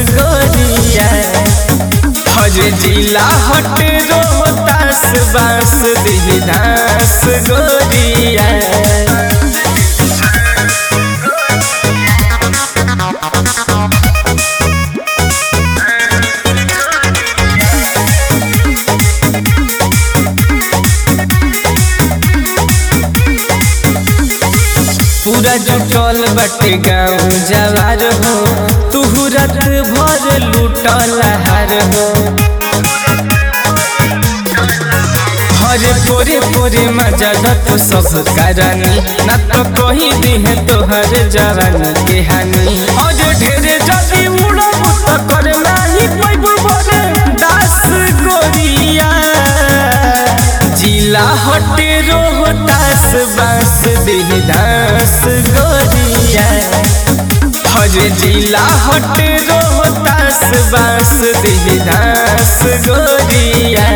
गोरिया हर जिला हट रोहतास बास दिलदास गोरिया पूरा जुटल बाटे गाँव जवार हो तुहू रात भर लूटल हार हो हरे पोरे पोरे मजा तो सब करानी ना तो कही दिहे तोहर जवानी के हानि और ढेरे जदी उड़ब तो कर नाही पैब बोले दास गोरिया जिला हटे रोहतास बास दिलदास गोरिया हरे जिला हटे रोहतास बास दिलदास गोरिया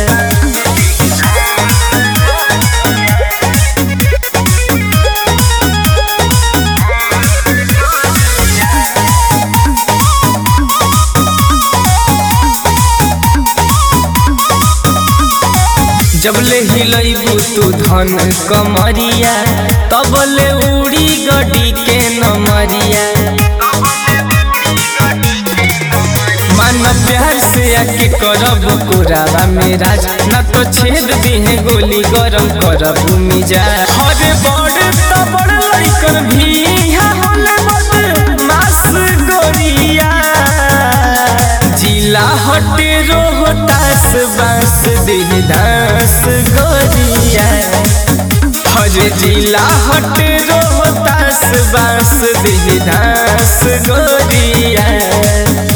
जबले हिलैबू तू धन कमरिया तबले उड़ी गडी के नमरिया मन प्यार से आके करब कोरावा मेरा न तो छेद दिहे गोली गरम करब मिजा हरे बड़ तो बड़ लड़कन भी यहाँ होले मत मास गोरिया जिला हटे रोहतास बास दिलदास गोरिया हरे जिला हटे रोहतास बास दिलदास गोरिया